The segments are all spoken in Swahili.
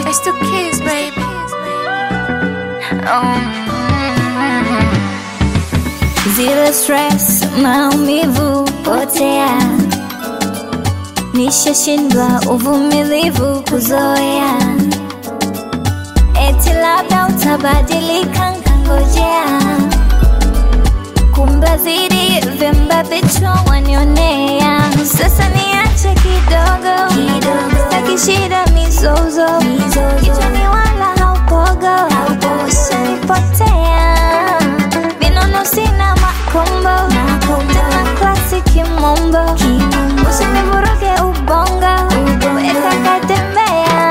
It's the kids, baby. Zero stress, maumivu potea, nishashindwa uvumilivu kuzoea, eti labda utabadilika, nkangojea, kumbe zidi vimba vichwa wanionea. Sasa niache kidogo kidogo, sitaki shida mizozo, kichwani wala haupogo, ushanipotea vinono sina makombo tena klasi kimombo usinivuruge ubongo weka katembea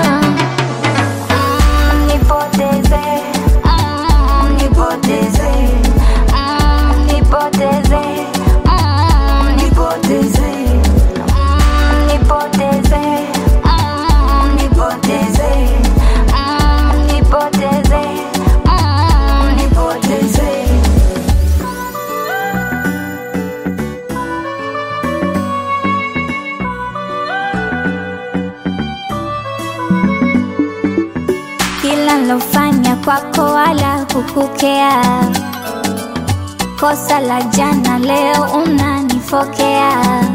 Mm, nipoteze Mm, nipoteze Mm, nipoteze Mm, nipoteze Mm, nipoteze Mm, nipoteze Mm, nipoteze Mm, nipoteze kila nilofanya kwako wala kukukea, kosa la jana leo unanifokea